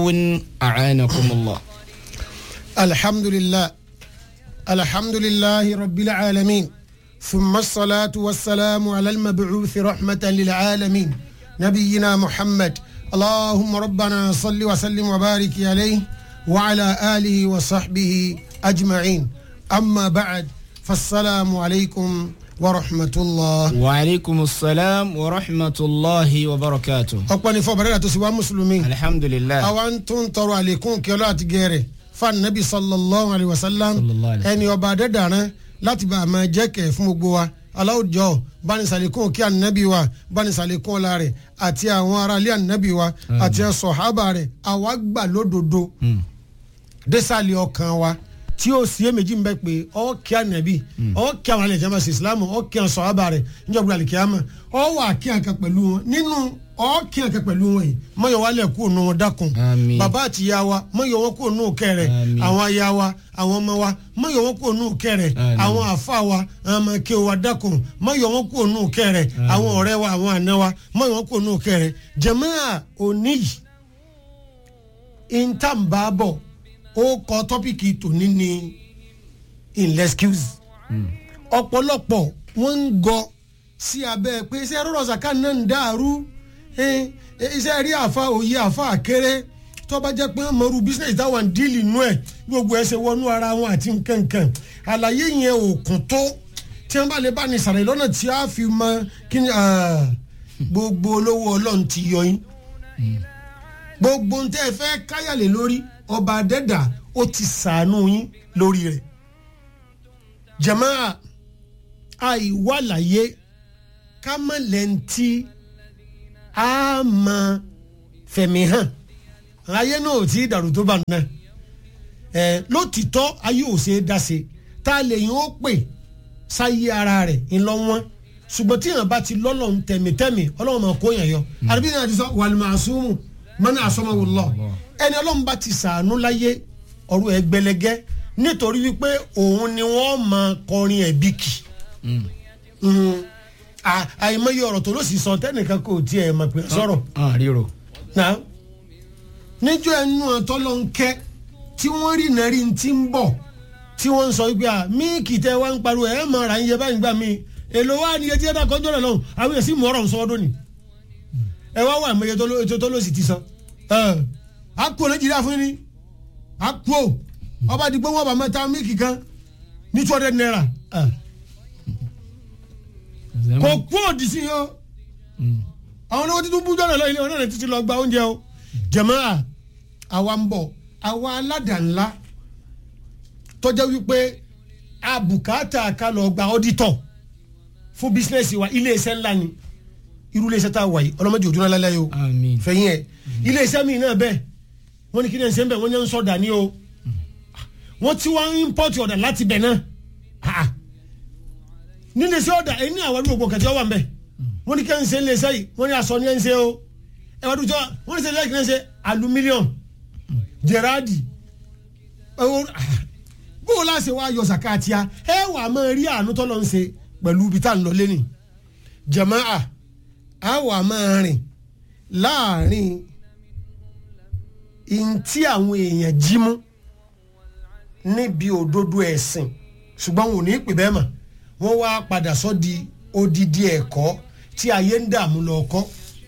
أعانكم الله الحمد لله الحمد لله رب العالمين ثم الصلاة والسلام على المبعوث رحمة للعالمين نبينا محمد اللهم ربنا صل وسلم وبارك عليه وعلى آله وصحبه أجمعين أما بعد فالسلام عليكم ورحمة الله وعليكم السلام ورحمة الله وبركاته أقبل فبرنا تسوى مسلمين الحمد لله àwọn tó ń tọrọ àlékún kí ọlọ́ àti gẹ̀rẹ̀ fanabi sallallahu alayhi wa sallam Sallallahu alayhi wa sallam. ẹni ọba adẹ́dàrán láti bá a máa jẹ́ kẹ̀ fún gbogbo wa aláwùjọ bánisalékún kí ànábì wa bánisalékún ọlá rẹ̀ àti àwọn aráalé ànábì wa àti sọ̀hábà rẹ̀ àwa gbà lódodo désàlẹ̀ ọkàn wa tí ó sì èméjì ń bẹ pé ọ kí ànábì ọ kí àwọn alẹ́ ìjọba sí islam ọ kí àwọn sọ̀hábà rẹ̀ níjọba àlìkíyàmà ọ wà kí àkà pẹ̀lú wọn nínú ọ kí àkà pẹ̀lú wọn yìí mọ̀yọ̀ wálẹ̀ kú òun wọn dákun Àmín. bàbá àti ìyá wa mọ̀yọ̀ wọn kú òun kẹrẹ Àmín. àwọn aya wa àwọn ọmọ wa mọ̀yọ̀ wọn kú òun kẹrẹ Àmín. àwọn àfa wa àwọn ọmọ kí wa dákun mọ̀yọ̀ wọn kú òun kẹrẹ àwọn ọ̀rẹ́ wa àwọn àna wa mọ̀yọ̀ wọn kú òun kẹrẹ jàmáà òní yìí intambabo ó kọ tọ́pìkì tòní ní inlexcuse ọ̀pọ̀lọpọ̀ wọ́n ń gọ sí abẹ́ pé iṣẹ́ rọrọ̀ ṣàkà náà ń dàrú eh, eh, iṣẹ́ rí àfa òye àfa àkéré tó bá jẹ́ pé wọ́n mọ̀rú business táwọn díìlì nú ẹ̀ gbogbo ẹ̀ ṣe wọnú ara wọn àti nkankan àlàyé yẹn ò kún tó tí wọ́n bá lè bá ní sàrẹ̀ lọ́nà tí a fi mọ kí ni ah, gbogbo olówó ọlọ́run ti yọ yín gbogbo ń tẹ́ ẹ fẹ́ káyàlè lórí ọba adẹ́dà ó ti sàánú yín lórí rẹ̀ jamaa àìwálàyé kámẹ́lẹ́ntì á mọ fẹ̀mí hàn ayé náà ò tí ì dàrú tó bá náà ẹ lótìtọ́ ayé ò ṣe é dá se tá a lè yín ó pè sáyé ara rẹ̀ ńlọ wọn ṣùgbọ́n tí yàn bá ti lọ́lọ́ ń tẹ̀mítẹ́mí ọlọ́run máa kó yàn yọ àdébí náà ti sọ wàlúmọ̀ àsúmù mọ́nà àsọmọ́wò lọ ẹni ọlọ́run bá ti sàánú láyé ọ̀rọ̀ ẹgbẹ̀lẹ́gẹ́ nítorí wípé òun ni wọ́n máa kọrin ẹ̀bí kì Mm. À- àìmọye ọ̀rọ̀ tó ló sì sọ tẹ́nìkan kò tiẹ̀ mọ̀ pé sọ̀rọ̀ ah ríro náà níjọ́ ẹnu àtọ́lọ́ ń kẹ́ tí wọ́n rí nàrí ti ń bọ̀ tí wọ́n ń sọ wípé à míìkì tẹ wá ń pariwo ẹ̀ máa ra ń yẹ báyìí gbà mí èlò wa ni etí ẹ̀dá kọjọ́ rẹ̀ lọ́hùn àwọn èsì mú ọ̀rọ̀ ń sọ ọdún ni ẹ wá wà mẹ́yẹ tó ló- ètò tó ló sì ti sọ ẹ á kú nàìjíríà fún ni á kú o ọba àdìgbò wọn bá mẹ́ta míìkì kan ní two hundred naira ẹ kò kú òdì sí yọ àwọn olówó títún bú jọ́nà lọ ilé wọn náà títí lọ gba oúnjẹ o jẹ̀mọ́ra àwa ń bọ̀ àwa aládàá-ńlá tọ́jọ́ wípé abùkátà ká lọ gba ọ́dítọ̀ fún bísínẹ́sì wa iléeṣẹ́ ńlá ni irú iléeṣẹ́ tá a wà yìí ọlọ́mọdé òdúrà lálẹ́ yìí o àmín fẹ̀yìn ẹ̀ iléeṣẹ́ mi náà bẹ́ẹ̀ wọ́n ní kí ni ẹ̀ ń ṣe ń bẹ̀ wọ́n ní ẹ̀ ń sọ̀dà ní o wọ́n ti wá ń import ọ̀dà láti bẹ̀ náà Ah. nínú iṣẹ́ ọ̀dà ẹ̀ ní àwọn àdúgbò kẹ̀tẹ́ wà ń bẹ̀ wọ́n ní kí ẹ̀ ń ṣe ń lè ṣe yìí wọ́n ní aṣọ ní ẹ̀ ń ṣe o ẹ̀ wá dùjọ́ wọ́n ní sẹ́yìn kí ẹ̀ ń ṣe aluminium gerardi ẹ̀wọ̀n bó o láṣẹ wá yọ sàkáàtìyà ẹ wà á máa rí àánú tọ́lọ́ ń ṣe pẹ̀lú ibi tá à ń lọ lẹ́nìí jama'a a wà máa rìn láàrin ntí àwọn èèyàn jí mú níbi òdodo ẹ̀sìn ṣùgbọ́n wọn ò ní pè bẹ́ẹ̀ mà wọ́n wá padà sọ di odidi ẹ̀kọ́ tí ayé ń dààmú lọ kọ́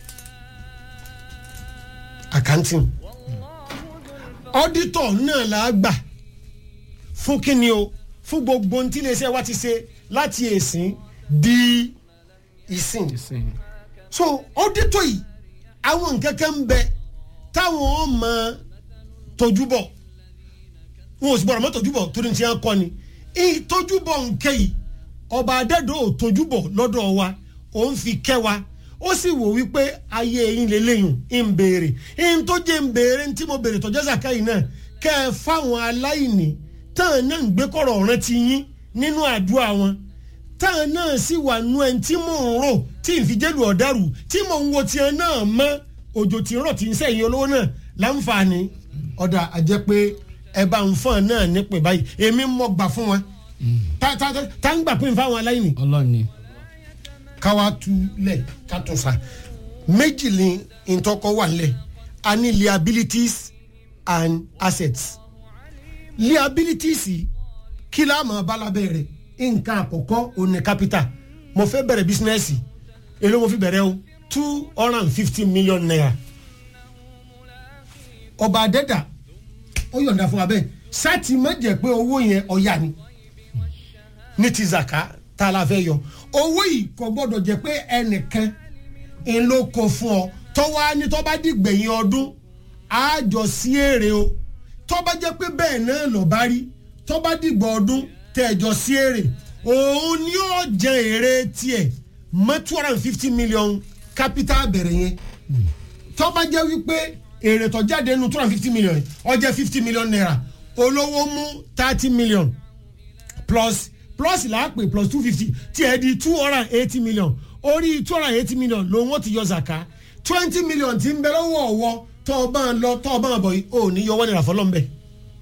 accounting auditor náà là á gbà fún kíni o fún gbogbo ohun tí iléeṣẹ́ wa ti ṣe láti èsìn di ìsìn so auditor yìí àwọn nǹkan kan ń bẹ táwọn ọmọ tójú bọ̀ wọn ò sì gbọ́dọ̀ mọ́ tójú bọ̀ torí ti hàn kọ́ ni ìtójú bọ̀ nǹkan yìí ọba adẹ́dọ̀ ò tójú bọ̀ lọ́dọ̀ wa òun fi kẹ́ wa ó sì wò wípé ayé yín lélẹ́yìn ń béèrè ń tó jẹ́ ń béèrè tí mo béèrè tọ́jú ẹ̀sàká yìí náà kẹ́ ẹ fáwọn aláìní táwọn náà ń gbé kọ̀rọ̀ ọ̀ràn ti yín nínú àdúrà wọn táwọn náà sì wà nú ẹni tí mò ń rò tí n fi jẹ́lu ọ̀dàrú tí mò ń wo tiẹ̀ náà mọ́ òjò tí ń rọ̀ tí ń sẹ́yìn olówó náà láǹfààní ọ̀dà àjẹ́ pé ẹ bá ń fọ́n náà nípè báyìí èmi mọ̀ gbà fún wọn tá tá tá tá ń gbà pín fáwọn aláìní ọlọ́ni káwa tu lẹ̀ ká tún sa méjì ni ntọ́kọ wà lẹ̀ a ní liabilities and assets liabilities kí la máa bá lábẹ́ rẹ̀ nǹkan àkọ́kọ́ òní capital mo fẹ́ bẹ̀rẹ̀ bísínẹ́sì èló mo fi bẹ̀rẹ̀ o two hundred and fifty million naira ọba adẹ́dà ó yọ̀ǹda fún wa bẹ́ẹ̀ sátì má jẹ́ pé owó yẹn ọ̀yà ni ní ti zaka tá a la fẹ́ yọ owó yìí kò gbọ́dọ̀ jẹ́ pé ẹnìkan ń ló kó fún ọ tọ́wọ́ ní tọ́ bá dìgbẹ̀yìn ọdún àjọ sí èrè o tọ́ bá jẹ́ pé bẹ́ẹ̀ náà lọ bá rí tọ́ bá dìgbà ọdún tẹ̀jọ sí èrè òun ni ó jẹ èrè tiẹ̀ mọ́ two hundred and fifty million capital bẹ̀rẹ̀ yẹn tọ́ bá jẹ́ wípé èrè tó jáde nu two hundred and fifty million ó jẹ́ fifty million naira olówó mú thirty million plus plus là á pè plus two fifty tí ẹ di two hundred and eighty million orí two hundred and eighty million lòun ó ti yọ zaka twenty million ti ń bẹ lọ́wọ́ ọ̀wọ́ tọ́ ọ bá ń lọ tọ́ ọ bá ń bọ̀ yìí ò ní yọ wọ́n nira fọlọ́ ń bẹ̀.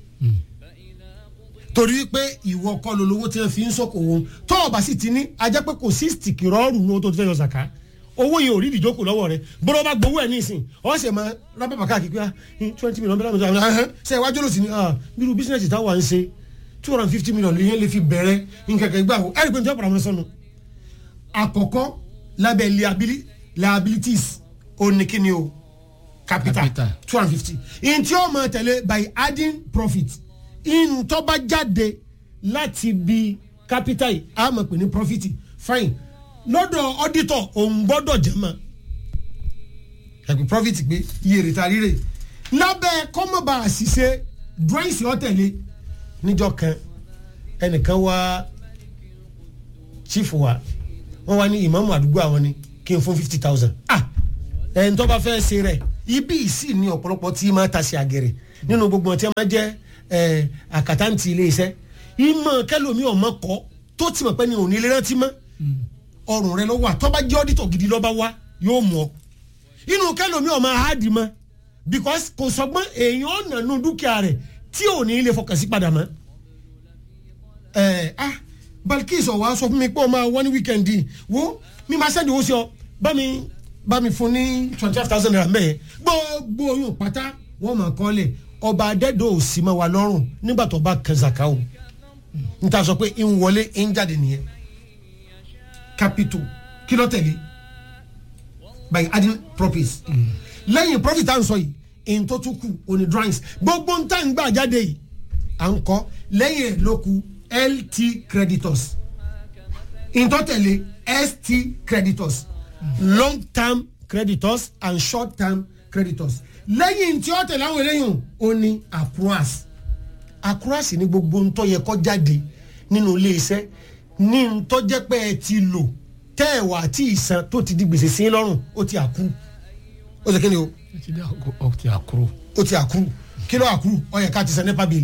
torí pé ìwọ kọ́ ló lówó tí wọ́n fi ń sọ̀kò wọn tọ́ ọ bá sì ti ní ajá pé kò sí stìkì rọ́ọ̀rù ní o tó ti fẹ́ yọ zaka owó yẹn ò rí ìdíjókòó lọ́wọ́ rẹ bọ́dọ̀ bá gbowó ẹ̀ ní ìsìn ọ̀ ṣe máa rábàbà káàkiri pé twenty million bẹ́ẹ̀ lọ́dọ̀ ṣe iwájú ló sì ní bírú bísíǹnẹ̀sì táwa ń ṣe two hundred and fifty million lè yẹn lè fi bẹ̀rẹ̀ nkẹ̀kẹ̀ gbà wò ẹ̀rí pé njẹ́ ọ̀pọ̀lọpọ̀ sọnù àkọ́kọ́ lábẹ́ liabili liabilities oníkíni o capital Capital. two hundred and fifty ntí ó máa tẹ̀lé by adding profit ntọ́ba jáde láti bi capital yìí a máa pè ní profit fine lọ́dọ̀ auditor òun gbọ́dọ̀ jẹ́ mọ́ ẹ̀pẹ́ profit pé iye rẹ̀ ta rírè lábẹ́ kọ́mọ̀bà àṣìṣe drawings ọ̀tẹ̀lé níjọ́ kan ẹnìkan wá chief wa wọ́n wá ní ìmáàmù àdúgbò àwọn ni kí n fún fifty thousand ah ẹni tó bá fẹ́ ṣe rẹ̀ ibi ìsì ní ọ̀pọ̀lọpọ̀ tí máa ta sí àgẹ̀rẹ̀ nínú gbogbo ọtí máa jẹ́ ẹ̀ àkàtàǹtì ilé iṣẹ́ ìmọ̀ kẹlòmí ọmọ kọ́ tó ti mọ̀ pé ní òní ilé rántí mọ́ ọrùn rẹ lọ́wọ́ àtọ́ba jẹ́ ọ́dítọ̀ gidi lọ́ba wá yóò mú ọ inú kẹlòmí ọmọ ahadi mọ́ because kò sọgbọ́n èèyàn ọ̀nà nù dúkìá rẹ̀ tí ò ní ilé fọkàn sí padà mọ́ ẹ ah Balkis ọ̀wá sọ fún mi pé ọ máa wọ́n ní wíkẹ́ndì wo mi máa sẹ́ndì owó sí ọ bá mi bá mi fún ní twenty five thousand naira mẹ́ẹ̀ gbogbo oyún pátá wọ́n máa kọ́ lẹ̀ ọba adẹ́dọ̀ ò sí mọ́ wa lọ́rùn nígbà tó bá kan zaka o n ta sọ pé ń wọlé ń jáde nìyẹn capital kí ló tẹ̀lé by adding profits lẹ́yìn profit à ń sọ yìí èyí tó tún kù òní drawings gbogbo ń tà ń gbà jáde yìí à ń kọ́ lẹ́yìn ẹ̀ ló kù lt creditors ìtọ́tẹ̀lé st creditors long term creditors and short term creditors lẹ́yìn tí ó tẹ̀lé àwọn eléyìí ó ní accruals accruals ní gbogbo ntọ́ yẹ kó jáde nínú iléeṣẹ́ ní ntọ́ jẹ́ pé ẹ ti lò tẹ́ ẹ̀ wà tí ìsan tó ti di gbèsè sí lọ́rùn ó ti àkúrú ó ti kí ni o ó ti àkúrò. ó ti àkúrú kí ló àkúrú ó yẹ ká ti san nípa bíi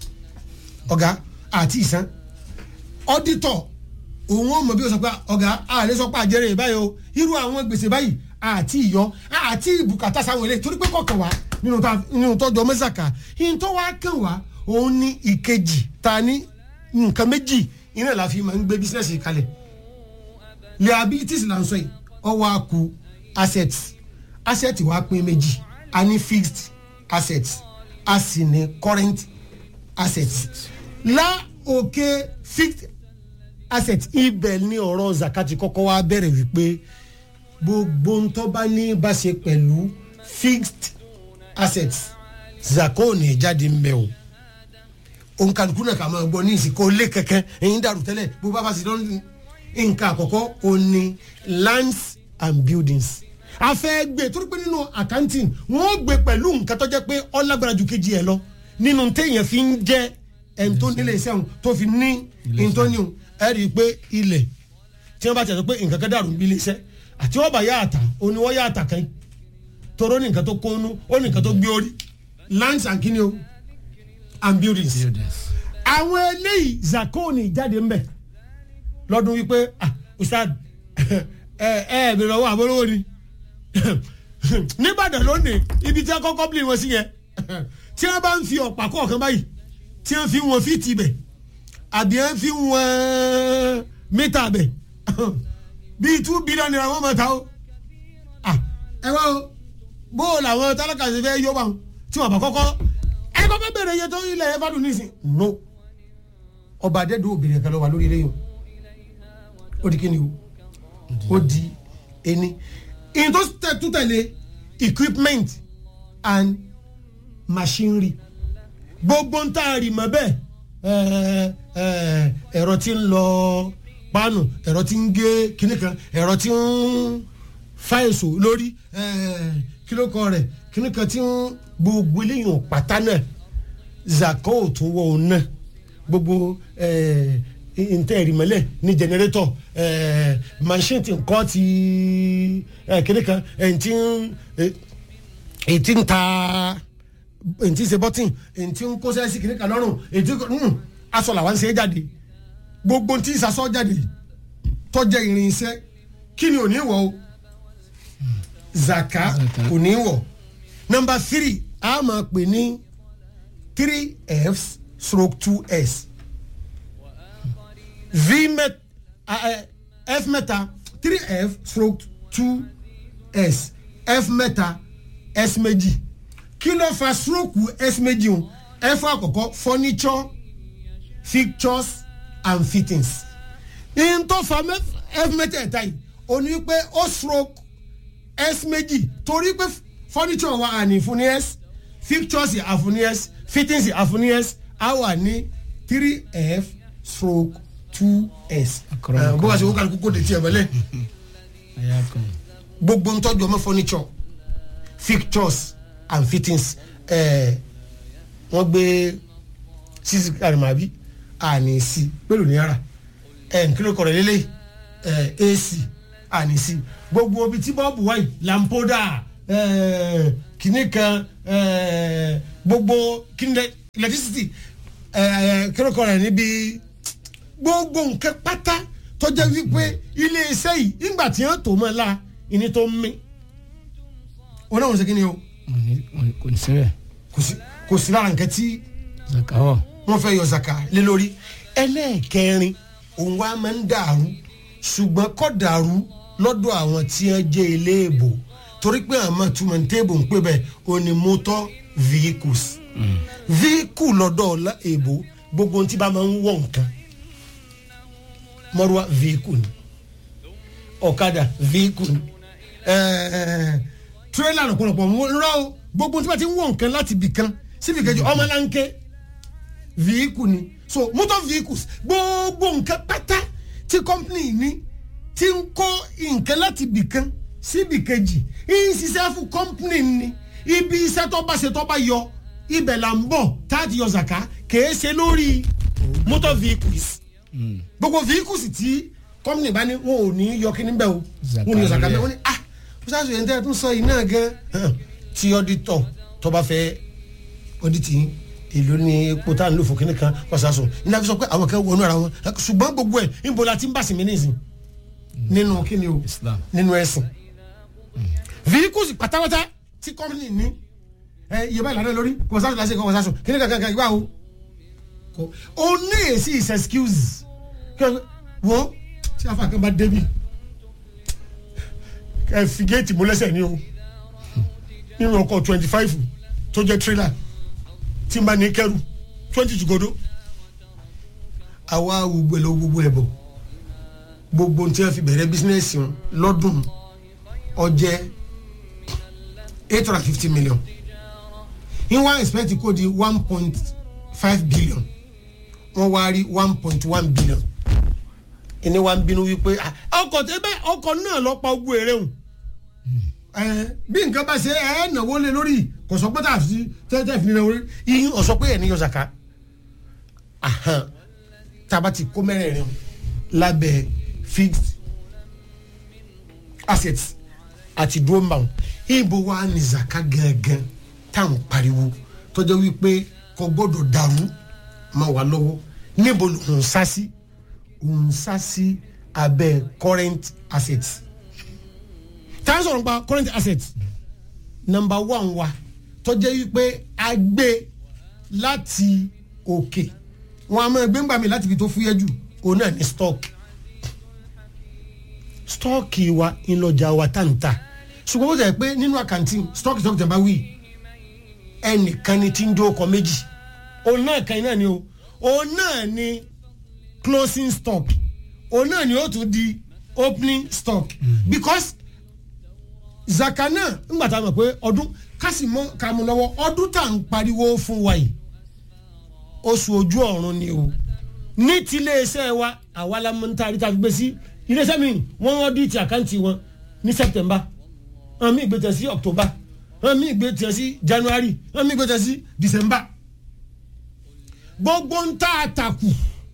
ọ̀gá àti ìsan ọ́dítọ̀ òun ó mọ̀ bí o sọ pé ọ̀gá àlẹ́ sọ pé àjẹrè báyìí o irú àwọn gbèsè báyìí àti ìyọ àti ìbùkátà sáwọn ilé torí pé kọ̀ọ̀kan wá nínú ta- nínú tọ́jọ́ mẹ́sàkà yìí tó wá kàn wá òun ní ìkejì ta ní nǹkan méjì iná la fi máa ń gbé bísíǹsì kalẹ̀ liabilities là ń sọ yìí ọwọ́ àkú assets assets wa pín méjì a ní fixed assets a sì ní current assets lá òkè fixed assets ibẹ̀ ní ọ̀rọ̀ zakati kọ́kọ́ wá bẹ̀rẹ̀ wípé gbogbo ntọ́ bá ní bá ṣe pẹ̀lú fixed assets zako ní jáde ń bẹ̀ o ònkàlùkù náà kà máa gbọ́ ní ìsìnkú lé kẹ̀kẹ́ ẹ̀yìn dàrú tẹ́lẹ̀ bó bá bá sì lọ́nà nǹkan àkọ́kọ́ o ní lands and buildings a fẹ́ gbé torí pé nínú accounting wọ́n gbé pẹ̀lú nǹkan tó jẹ́ pé ọlágbára ju kejì ẹ̀ lọ nínú téèyàn fi ń jẹ́ ẹni tó nílé iṣẹ́ òun tó fi ní ìtọ́niun ẹ rí i pé ilẹ̀ tí wọ́n bá tẹ̀ sọ pé nǹkan kan dàrú níbi ilé iṣẹ́ àti wọ́n bá yá àtà ó ní wọ́n yá àtà kan toró ní nǹkan tó kónú ó ní nǹkan tó gbé orí lands and kini o and buildings àwọn eléyìí zakoni jáde ń bẹ̀ lọ́dún wípé ah ustad ẹ ẹ bèrè ọwọ́ àbólówó ni nìbàdàn lónìí ibi tí a kọ́kọ́ bí wọn sí yẹn tí wọ́n bá ń fi ọ̀pá kọ̀ọ̀kan báyìí tí wọ́n fi wọn fíìtì bẹ̀ àbí wọ́n fi wọn mítà bẹ̀ bíi two billion naira wọ́n máa ta o ah ẹ wá o bó o làwọn tálákà ṣe fẹ́ yọ bá wọn tí wọ́n bá kọ́kọ́ bá fẹ́ bẹ̀rẹ̀ iye tó ilẹ̀ yẹn fádùn nísìn no ọba adẹ́dọ̀ obìnrin kan ló wà lórí eléyìí ó di kíni o ó di ení ìyẹn tó tẹ- tún tẹ̀lé equipment and machinery gbogbo ń tá a rì mọ́ bẹ́ẹ̀ ẹ̀, ẹ̀, ẹ̀rọ tí ń lọ páànù ẹ̀rọ tí ń gé kíní kan ẹ̀rọ tí ń fa èso lórí ẹ̀, kílókọ rẹ̀ kíní kan tí ń gbogbo eléyìí pátá náà zaka ò tún wọ òun náà gbogbo ntẹ ìrìmọlẹ ní jẹnẹrétọ machine ti nkọ ti kíní kan ẹ̀ ń tí ń èyí tí ń ta èyí tí ń ṣe bọ́tìn èyí tí ń kó sẹ́sì kìíní kan lọ́rùn èyí tí ń aṣọ làwọn ń ṣe é jáde gbogbo tí ń sasọ jáde tọ́jà irinṣẹ́ kí ni ò ní wọ̀ o zaka Zaka. ò ní wọ̀ nọmba three a máa pè ní three f stroke two s v met f mẹ́ta three f stroke two s f mẹ́ta s méjì kí ló fa stroke s méjì o f àkọ́kọ́ furniture fixtures and fittings n tó fa mẹ́f- f mẹ́tẹ̀ẹ̀ta yìí ó ní pé ó stroke s méjì torí pé furniture wa àní fún ní s fixtures àfún ní s fittings àfún ní s á wà ní three f stroke two s. Akọrọ- bó wá sí wọ́n kàlùkù kó de tiẹ̀ mọ́lẹ̀ ẹ̀yà kan gbogbo ntọ́jú ọmọ furniture fixtures and fittings ẹ̀ẹ́ wọ́n gbé sisi karimabi àní sí pẹ̀lú náírà ẹ̀ nkíló kọ̀rọ̀ lélẹ̀ ẹ̀ ac àní sí gbogbo ibi tí bọ́ọ̀bù wáyé lampoda ẹ̀ kìnnì kan ẹ̀ gbogbo kìnnì electricity ẹ̀ kíló kọ̀rọ̀ níbi gbogbo nǹkan pátá tọ́jà wípé ilé iṣẹ́ yìí nígbà tí wọ́n tó mọ́ la ìní tó ń mí wọn náà wọ́n ṣe kí ni o wọn ní- wọn- kò ní síbẹ̀ kò sí kò sí lára nǹkan tí zaka wọ̀ wọ́n fẹ́ yọ zaka lé lórí ẹlẹ́ẹ̀kẹrin òun wa máa ń dàrú ṣùgbọ́n kọ́ dàrú lọ́dọ̀ àwọn tí wọ́n jẹ́ iléèbò torí pé àwọn túmọ̀ téèbù ń pè bẹ́ẹ̀ o ní motor vehicles vehicle lọ́dọ̀ ọ̀la èbò gbogbo ohun tí bá máa ń wọ̀ nǹkan mọ́rúwá vehicle ni ọ̀kadà vehicle ni ẹ̀ẹ́ tírélà lọ́pọ̀lọpọ̀ rọ́ o gbogbo ohun tí bá ti ń wọ̀ nǹkan láti bì kan síbi kejì ọmọláńké vehicle ni so motor vehicles gbogbo nǹkan pátá tí company ní ti ń kó nǹkan láti bì kan síbi kejì ń ṣiṣẹ́ fún company ni ibi iṣẹ́ tó bá ṣe tó bá yọ ibẹ̀ là ń bọ̀ táàtì yọ zaka kèé ṣe lórí motor vehicles gbogbo vehicles tí company bá ní wọn ò ní yọ kí níbẹ̀ o Zaka wọn ò ní yọ zaka lórí ẹ̀. bẹ́ẹ̀ wọ́n ní ah bísí yẹn tẹ́ ẹ tún sọ yìí náà gan tí auditor tó bá fẹ́ audit yín èlò ní epo tá à ń lò fún kínní kan wàsásùn ní àfi sọ pé àwọn kan wọnú ara wọn ṣùgbọ́n gbogbo ẹ̀ níbo la ti ń bà sí mi nísìn nínú kíni o Islam. nínú ẹ̀sìn vehicles pátápátá tí company ní ẹ iye báyìí ládé lórí wàsásùn lásìkò kọ wàsásùn kínní kankan kan ìgbà o kò ó ní èsì is excuse kí wọ́n tí afa kan bá débi ẹ fi géètì mú lẹ́sẹ̀ ní o nínú ọkọ̀ twenty five tó jẹ́ trailer tí n bá ní kẹrù twenty jùgọ́dọ̀ àwa gbogbo ẹ̀ lọ gbogbo ẹ̀ bọ̀ gbogbo tí wọ́n fi bẹ̀rẹ̀ bísínẹ́sì wọn lọ́dún ọjẹ́ eight hundred and fifty million in one expect kó di one point five billion wọ́n wá rí one point one billion ẹni wa ń bínú wípé "Ah, ọkọ̀ tẹ́ bẹ́ẹ̀ ọkọ̀ náà lọ pa ogun èrè hùn ẹ bí nǹkan bá ṣe ẹ náwó lé lórí kò sọ pé tá a fi tẹ́tẹ́ fi náwó lé yín ọ̀sọ́ pé ẹ̀ní yọ zaka ahan tá a bá ti kó mẹ́rẹ̀ẹ̀rin lábẹ́ fixed assets àti dúró mbà wọn ibo wa ni zaka gangan táwọn pariwo tọ́jọ́ wípé kò gbọ́dọ̀ dàrú máa wà lọ́wọ́ níbo ló ń sá sí ń sá sí abẹ́ current assets tá a sọ̀rọ̀ nípa current assets number one wa tọ́jẹ́ wípé a gbé láti òkè wọn a máa gbé ńgbà mi láti ibi tó fúyẹ́ jù òun náà ní stock stock wa ńlọjà wa tá n ta ṣùgbọ́n ó jẹ́ pé nínú àkàntì stock stock tẹ̀ bá wí ẹnìkan ni tí ń jó ọkọ̀ méjì òun náà kan náà ni o òun náà ni closing stock òun náà ni ó tún di opening stock because zaka náà ńgbà tá a mọ̀ pé ọdún kásì mọ́ ká mú lọ́wọ́ ọdún tá à ń pariwo fún wa yìí oṣù ojú ọ̀run ni o ní ti iléeṣẹ́ wa àwa la mọ̀ níta àríta fi gbé sí iléeṣẹ́ mi wọ́n wọ́n dí ti àkáǹtì wọn ní september wọ́n mi gbé tẹ̀ sí october wọ́n mi gbé tẹ̀ sí january wọ́n mi gbé tẹ̀ sí december gbogbo ń tá àtàkù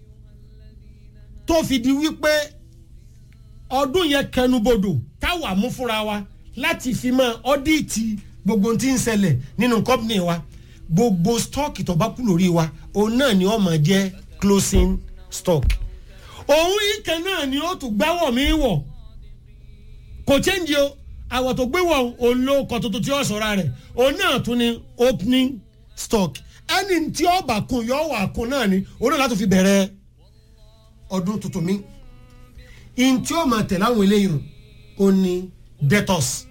tó fi di wípé ọdún yẹn kẹnubodò táwa mú fúnra wa láti fi mọ ọdíìtì gbogbo tí ń ṣẹlẹ̀ nínú kọ́pìnì wa gbogbo stọ́ọ̀kì tó bá kú lórí wa òun náà ni ó máa jẹ́ closing stock òun ìkẹ́ náà ni ó tún gbáwọ̀ mí wọ̀ kò chẹ́ǹjì o àwọ̀ tó gbé wọ̀ òun ló kọ́ tuntun tí ó sọ̀ra rẹ̀ òun náà tún ni opening stock ẹni tí ó bá kun yóò wà kun náà ni òun náà láti fi bẹ̀rẹ̀ ọdún tuntun mi in tí ó máa tẹ̀lé àwọn eléyìí ó ní debtors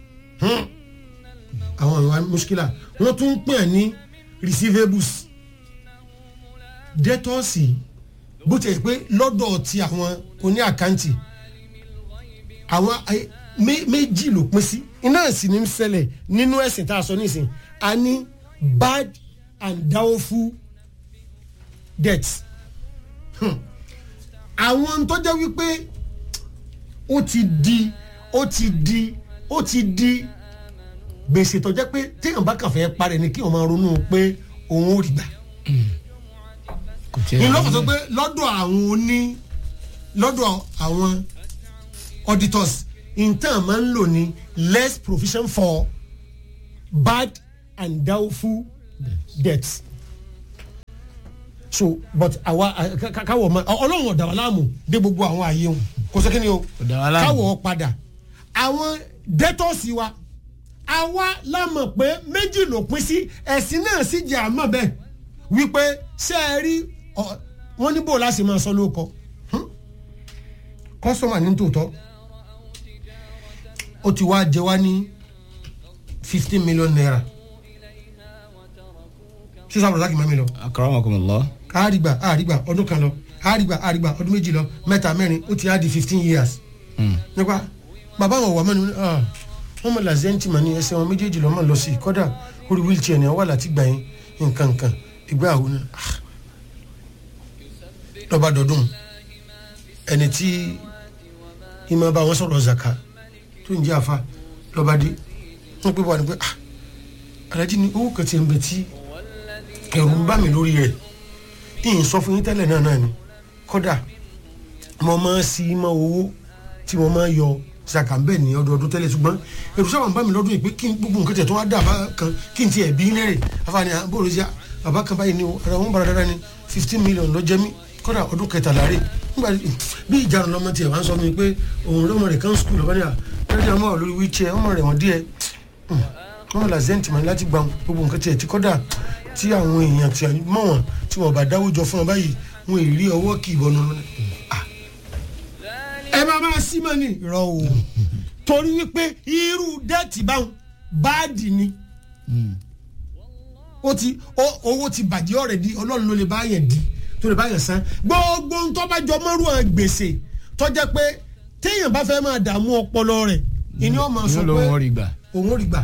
àwọn ìwà muskila wọ́n tún ń pè é ní receivables debtors bó ti yẹ pé lọ́dọ̀ ti àwọn oní àkáǹtì àwọn méjì ló pín sí iná sì ní ṣẹlẹ̀ nínú ẹ̀sìn tá a sọ nísìn a ní bad and doubtful debts àwọn tó jẹ́ wípé ó ti di ó ti di ó ti di gbèsè tó jẹ́ pé téèyàn bá kàn fẹ́ parẹ́ ni kí wọ́n máa ronú pé òun ò rí gbà. ní lọ́kàn tó pé lọ́dọ̀ àwọn oní lọ́dọ̀ àwọn auditors intan máa ń lò ní less provision for bad and doubtful debts so but àwa káwọ ma ọlọ́run ọ̀dà wa láàmú dé gbogbo àwọn ààyè wọn kò sẹ́kẹ́ ni o káwọ padà àwọn dẹ́tọ̀sì wa àwa lámọ̀ pé méjì ló pín sí ẹ̀sìn náà sì jẹ́ àmọ́ bẹ́ẹ̀ wípé ṣé ẹ rí wọ́n ní bò láti máa sọ lóko kọ́sọ́mà ní tòótọ́ ó ti wá jẹ wá ní fifteen million naira sísan àbúrò láti má mi lọ. akramakumullah. àrígbà àrígbà ọdún kan lọ àrígbà àrígbà ọdún méjì lọ mẹ́ta mẹ́rin ó ti á di fifteen years. nípa bàbá wọn wà mọ́ni wọ́n mọ̀ làzẹ́ntì mà ní ẹsẹ̀ wọn méjèèjì lọ́mọ lọ sí kọ́dà orí wheelchair ni wọ́n wà láti gbà yín nǹkan nǹkan ìgbà àwọn ni lọ́ba dọ̀dún ẹni tí ìmọ̀ bá wọn sọ̀rọ̀ zaka tó ń jẹ́ àfa lọ́ba dé wọ́n pè wá ní pé alájí ni owó kan ti ń bẹ tí ẹ̀rù ń bá mi lórí rẹ̀ ìyìn sọ fún yín tẹ́lẹ̀ náà náà ni kọ́dà mo máa ń sí mọ́ owó tí mo máa ń yọ zaka ń bẹ̀ ní ọdọọdún tẹ́lẹ̀ ṣùgbọ́n ẹ̀rù sábà ń bá mi lọ́dún yìí pé kí n gbogbo nǹkan tẹ̀ tó wá dà bá kan kí n tiẹ̀ bí lẹ́rẹ̀ afáàní àbúrò sí bàbá kan báyìí ni o ara wọn bára dára ni fifteen million lọ jẹ mí kọ́dà ọdún kẹtàlá rè nígbà bí ìjà lọmọ tiẹ̀ wá ń sọ mi pé òun lọ́mọ rẹ̀ kan skul ọ̀bá ní à lẹ́dí ọmọ lórí wheelchair ọmọ rẹ̀ wọ́n díẹ̀ ọmọ làzẹ́ǹtì mọ̀ láti gbà gbogbo nǹkan tiẹ̀ tí kọ́dà tí àwọn èèyàn tí mọ̀ wọ́n tí wọ́n bá dáwọ́ jọ fún ọ báyìí wọn èrí ọwọ́ kì í bọnu ẹ máa máa sí mọ́ ni rọ o torí wípé irú dẹ́ẹ̀tì báwọn báàdì ni ó ti owó ti bàjẹ́ ọ̀rẹ́ di ọlọ́run ló lè bá yẹn di tó lè bá yẹn san gbogbo ń tọ́ bá jọ mọ́rú ẹ̀ gbèsè tó jẹ́ pé téèyàn bá fẹ́ máa dààmú ọpọlọ rẹ̀ ìní ọmọ sọ pé òun ò rí gbà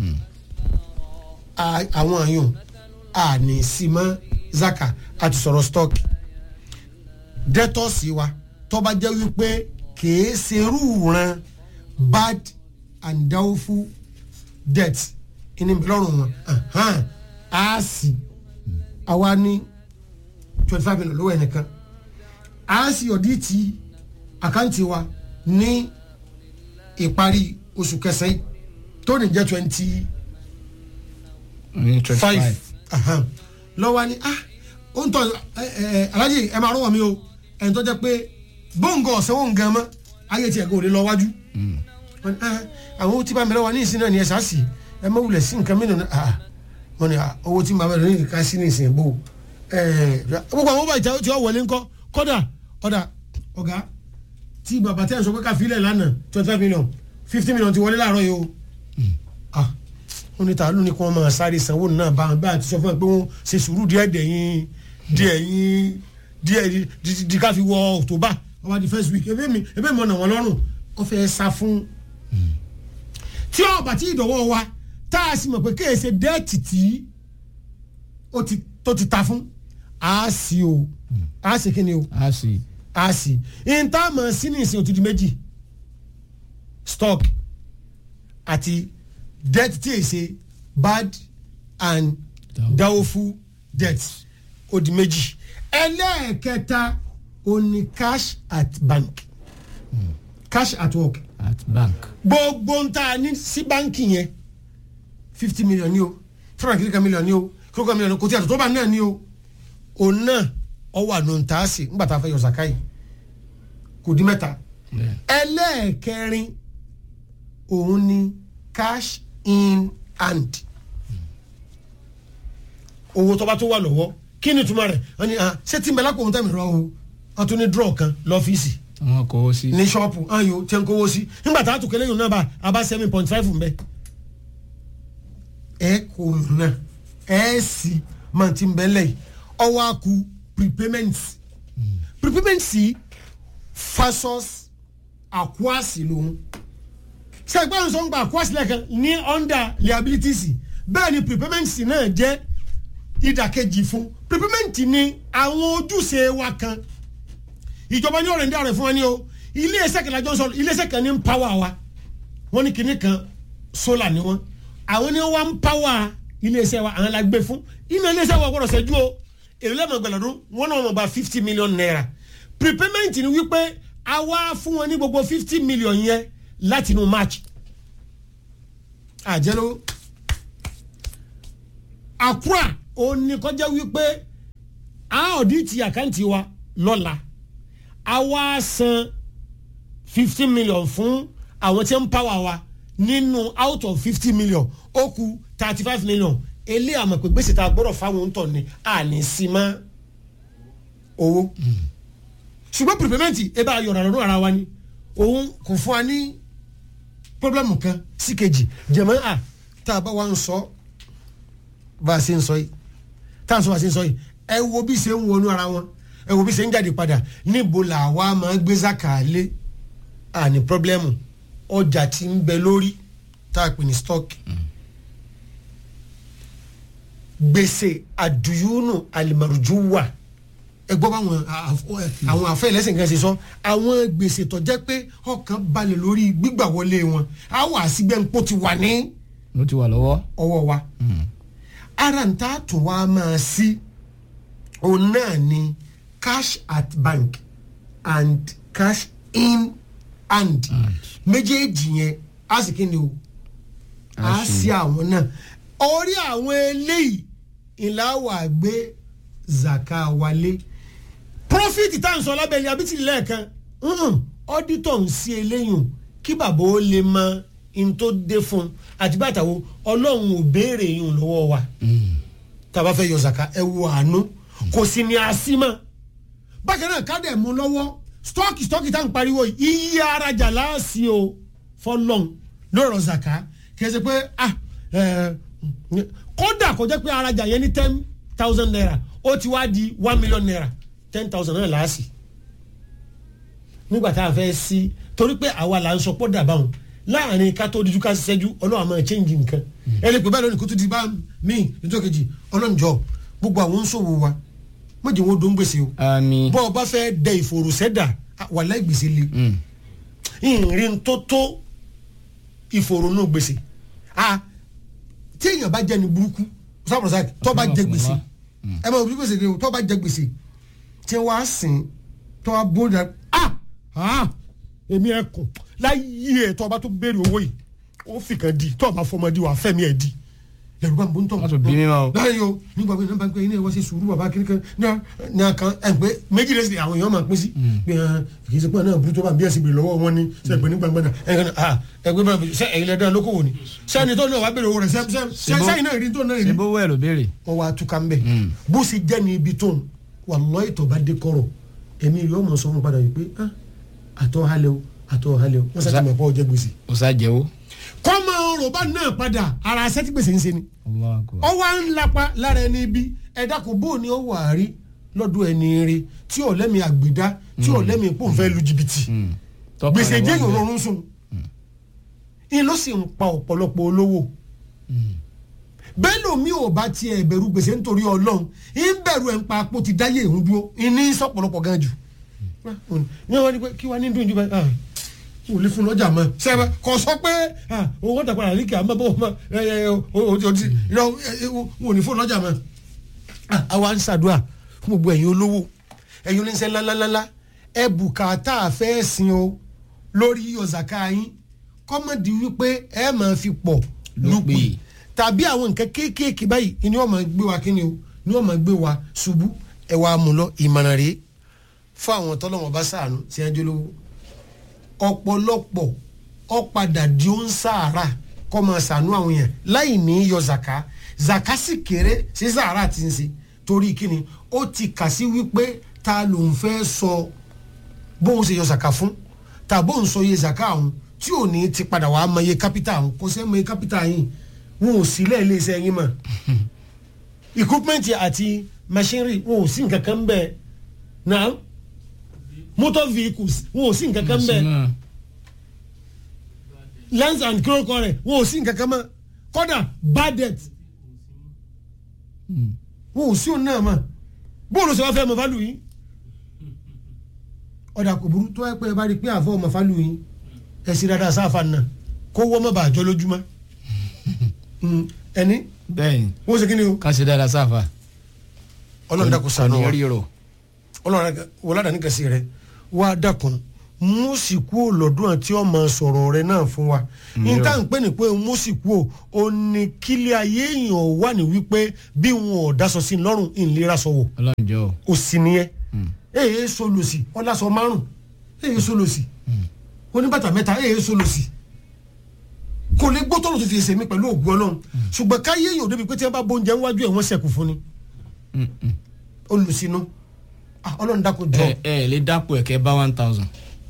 àwọn àyùn àní símọ́ zaka àti sọ̀rọ̀ stock dẹ́tọ̀sì wa tó bá jẹ́ wípé kìí ṣerú ran bad and doubtful debt ìní lọ́rùn wọn a sì àwa ní twenty five million lówó ẹnìkan a sì ọ̀dí ti àkáǹtì wa ní ìparí oṣù kẹsàn-án tó ní jẹ́ twenty five lọ́wọ́ ni ah ó ń tọ́ alájì ẹ máa rọ́wọ́ mi o ẹni tó jẹ́ pé bóńgọ̀ ọ̀sẹ̀ wọn gan mọ́ ayé tiẹ̀ gan ò lè lọ wájú àwọn tí bá mi lọ́wọ́ ní ìsìn náà ni ẹ sá sí ẹ má wulẹ̀ sí nǹkan mìíràn ah wọn ni owó tí màmá rẹ ní ká sí ní ìsìn bò gbogbo àwọn bàjẹ́ tí wọ́n wọlé ńkọ́ kọ́dà ọ̀dà ọ̀gá tí bàbá tẹ́ ẹ̀ sọ pé ká filẹ̀ lánàá twenty five million fifty million ti wọlé láàárọ̀ yìí o wọn ní ta ló ní kí wọn máa sáré sanwó náà bá wọn bá àti sọ fún wọn pé wọn ṣe sùúrù díẹ̀ dẹ̀yìn díẹ̀ yín díẹ̀ di- di ká fi wọ october wọn bá di first week ebe mi ebe mi ọ̀nà wọn lọ́rùn wọn fẹ́ sá fún tí ọba tí ìdọ̀wọ́ wa tá a sì mọ̀ pé kéèsè dẹ́ẹ̀tì tí ó ti tó ti ta fún a sì o a sì kí ni o a sì a sì ìta mọ̀ sí ní ìsìn òtútù méjì stock àti debt tí èsè bad and Doubtful. doubtful debt ó di méjì ẹlẹ́ẹ̀kẹta ó ní cash at bank cash at work at bank gbogbo ń ta ní sí báńkì yẹn fifty million ni o four hundred kìlíkà million ni o kìlíkà million kò tí a tó tó bá náà ni o òun náà ọwọ́ àná ń ta sí ńgbà tá a fẹ́ yọ sàkáyì kò di mẹ́ta bẹ́ẹ̀ ẹlẹ́ẹ̀kẹrin òun ni cash in hand owó tó bá tó wà lọ́wọ́ kí ni túmọ̀ rẹ̀ wọ́n ní ah ṣé tí ń bẹ lápò òun tẹ̀mí rọ o wọ́n tún ní draw kan lọ́fíìsì wọn kò ó sí ní ṣọ́ọ̀pù ayò tí ń kówó sí nígbà tá a tún kẹlẹ́ yòó náà bá a bá seven point five mbẹ́. ẹ kò yòó náà ẹ sì máa ti ń bẹ́ lẹ́yìn ọwọ́ a kú prepayment prepayment sí fasos akwasi lòun sẹ́gbẹ́ ń sọ ń gba akwasi lẹ́kan ní under liabilities bẹ́ẹ̀ ni prepayment sí náà jẹ́ ìdàkejì fún prepayment ni àwọn ojúṣe wa kan ìjọba ní ọ̀rẹ́ ń dá ọ̀rẹ́ fún wa ní o ilé iṣẹ́ kan lájọ́ ń sọ ilé iṣẹ́ kan ní ń pàwọ́ wa wọ́n ní kinní kan sólà ni wọ́n àwọn ní wọ́n ń pàwọ́ ilé iṣẹ́ wa àwọn la gbé fún iná ilé iṣẹ́ wa gbọ́dọ̀ ṣẹ́jú o èrè lẹ́mọ̀ gbẹ̀lọ́dún wọ́n náà wọ́n gba fifty million naira prepayment ni wípé a wá fún wọn ní gbogbo fifty million yẹn láti inú march àjẹló àkúrà òun ni kọjá wípé a ọ̀dìtì àkáǹtì wa lọ́la a wá san fifteen million fún àwọn tí ń pàwọ́ wa nínú out of fifty million ó kù thirty five million ilé àmọ̀ pé gbèsè tá a gbọ́dọ̀ fáwọn ń tọ̀ ni a ní sí mọ́ owó ṣùgbọ́n prepayment ẹ bá yọ̀rọ̀ lọ́dún ara wa ni òun kò fún wa ní pọ́blẹ́mù kan sí kejì jẹ̀mọ́ à tá a bá wa ń sọ bá a ṣe ń sọ yìí tá a sọ bá a ṣe ń sọ yìí ẹ wo bí ṣe ń wọnú ara wọn ẹ wo bí ṣe ń jáde padà níbo làwa máa gbé zaka lé àní pọ́blẹ́mù ọjà tí ń bẹ lórí tá a pè ní stock gbèsè àdùyúnù àlìmọ̀rùjúwà ẹ gbọ́ báwọn àwọn àfẹ́ ẹlẹ́sìn kan ṣe sọ àwọn gbèsè tó jẹ́ pé ọkàn balẹ̀ lórí gbígbà wọlé wọn á wà síbẹ̀ ń pò ti wà ní ló ti wà lọ́wọ́ ọwọ́ wa ara ń tá a tún wá máa sí òun náà ni cash at bank and cash in hand méjèèjì yẹn á sì kí ni o á sí àwọn náà orí àwọn eléyìí ìlà wà gbé zaka wálé profit tá à ń sọ lábẹ́lẹ̀ abítí lẹ́ẹ̀kan ọ́dítọ̀ ń sí eléyìí kí bàbá ó lè mọ in tó dé fún un àti bàtà wo ọlọ́run ò béèrè yìí lọ́wọ́ wa tàbá fẹ́ yọ zaka ẹ wo àánú kò sí ní asímọ́ bákan náà kádẹ̀ mú lọ́wọ́ stọ́ọ̀kì stọ́ọ̀kì tá à ń pariwo yìí iye arajà láàsì o fọlọ́n lọ́rọ̀ zaka kì í ṣe pé ah kódà kó jẹ́ pé arajà yẹn ní ten thousand naira ó ti wá di one million naira ten thousand naira láàsì nígbà tá a fẹ́ sí torí pé àwa là ń sọ pọ́ dàbà wọn láàrin ká tó dijú ká ṣiṣẹ́jú ọlọ́run àmọ́ change nǹkan ẹni pé báyìí lónìí kó tó di bá mi nítorí kejì ọlọ́run jọ gbogbo àwọn oníṣòwò wa méjì wọn dó ń gbèsè o àmì bọ́ ọ bá fẹ́ dẹ ìfòròsẹ́dà wà láì gbèsè le ìrìn tó tó ìfòrònú gbèsè tí èèyàn bá jẹ́ ní burúkú sábàrọ̀sá tó bá jẹ gbèsè ẹ máa bí gbèsè ni o tó bá jẹ gbèsè tí wọ́n á sìn tó wá bó dà ah ah èmi ẹ kùn láyé ẹ tó ọba tó béèrè owó yìí ó fi kàn di tó ọba fọmọdé wà fẹmi ẹ di lẹrú bá ń bó ń tọ. Má tún bí mi mọ́ o. láyé o nígbà pé nígbà pé iná ẹ wá sí sùúrù bàbá kiri kan ní àkàn ẹ pé méjì lè ṣe àwọn èèyàn máa pín sí. pé ẹ kì í ṣe pé náà burú tó bá bí ẹ sì bèrè lọ́wọ́ wọn ni ṣe pé ní gbàngbàn náà ẹ kàn ah ẹ gbé báyìí ṣe ẹ̀yin lẹ́dá lókòwò ni sẹ́ni tó náà wá béèrè owó rẹ̀ sẹ́yìn náà rí tó náà rí ṣe bówó ẹ̀ ló béèrè wọ́n wá túká ń bẹ̀ bó ṣe jẹ́ ní ibi tó ń wallahi tó bá dé kọ́rọ̀ èmi yóò mọ̀ sọ fún padà yìí pé ah àtọ́ halẹ̀ o àtọ́ halẹ̀ o wọ́n sá ti mọ̀ pé ọjọ́ gbèsè ó sá jẹ́wọ́ kọ́mọ rọ̀bà náà padà ara asẹ́tí gbèsè ń ṣe ni Allahu akbar. ọ wá ń lapa lára ẹni bí ẹ̀dá kò bó ni ó wà á rí lọ́dún ẹni rí tí ò lẹ́mi àgbèdá tí ò lẹ́mi pò ń fẹ́ lu jìbìtì Mm. Tọ́ka gbèsè rẹ̀ wà jẹ́ níbẹ̀. ìrọ̀rùn sùn in ló sì ń pa ọ̀pọ̀lọpọ̀ olówó bẹ́ẹ̀ lómi ò bá tiẹ̀ bẹ̀rù gbèsè nítorí ọlọ́run ń bẹ̀rù ẹ̀ ń pa apò ti dáyé ìhun dúró ìní sọ̀pọ̀lọpọ̀ gan jù ní wọ́n ní pé kí wọ́n ní dùn jù báyìí ah wò lè fún lọ́jà mọ́ sẹ́wẹ́ kò sọ pé ah owó tàpá àríkè àmọ́ bó ma ẹ ẹ o o ti yọ wò ní fún lọ́jà mọ́ ah àwa ń ṣàdúrà fún gbogbo ẹ̀yin olówó ẹ̀yin oníṣẹ́ ńláńláńlá ẹ bùkátà fẹ́ sin o lórí ọ̀zàká yín kọ́mọ̀dì wípé ẹ máa fi pọ̀ lùpì Lùpì. tàbí àwọn nǹkan kéékèèké báyìí ni wọ́n máa gbé wa kíni o ni wọ́n máa gbé wa ṣubú ẹ wàá mú lọ ìmọ̀ràn rèé fún àwọn tọ́lọ́wọ́n bá sàánú tí wọ́n jólówó ọ̀pọ̀lọpọ̀ ọ̀padà di ó ń sàárà kọ́ máa sàánú àwọn èèyàn láì ní yọ zaka zaka sì kéré sí sàárà tí ń ṣe torí kíni ó ti kà sí wípé ta ló ń fẹ́ sọ bóun ṣe yọ zaka fún tàbó ń sọ iye zaka àwọn tí ò ní ti padà wàá mọ iye kápítà àwọn kò sẹ́ mọ iye kápítà yìí wọn ò sí lẹ́ẹ̀lẹ́ iṣẹ́ yín mọ̀ equipment àti machinery wọn ò sí nǹkan kan bẹ́ẹ̀ náà motor vehicles wọn ò sí nǹkan kan bẹ́ẹ̀ Sínú. lens and crocodile rẹ̀ wọn ò sí nǹkan kan mọ́ kódà badet Mm. wọn ò sí òun náà mọ́ bóòlù sọ wá fẹ́ mọ fálù yín ọ̀dà kò burú tó ẹ pé ẹ bá rí i pé àfọ ọmọ fálù yín ẹ sì dáadáa sáfà náà kó wọ́n mọ̀ bàjọ́ lójúmọ́ Mm, ẹni bẹ́ẹ̀ni wọ́n ṣe kí ni o ká ṣe dáadáa sáfà. ọlọ́run dákun ṣàánú wa Kò ní ríro. ọlọ́run wọládà ní kẹsì rẹ wá dákun mú sì kú lọ́dún àti ọmọ sọ̀rọ̀ rẹ náà fún wa níta ń pè ní pé mú sì kú o ní kílẹ̀ ayé èèyàn wà ní wípé bí wọn ò dáṣọ sí i lọ́rùn ìlera sọ̀wọ́ Ọlọ́run jọ̀ọ́. o sì nìyẹn èyí solòsì ọlásọ márùn èyí solòsì oníbàtà mẹ́ta èyí solòsì kò lè gbọ́ tọ́lọ̀ tó fi ṣe mí pẹ̀lú ògùn ọlọ́run ṣùgbọ́n káyé yóò débi pé tí wọ́n bá bóúnjẹ níwájú ẹ̀ wọ́n ṣẹ̀kù fún ni Mm, mm. olùsínú Ah, ọlọ́run dákun jọ ẹ ẹ lè dápò ẹ̀kẹ́ bá one thousand.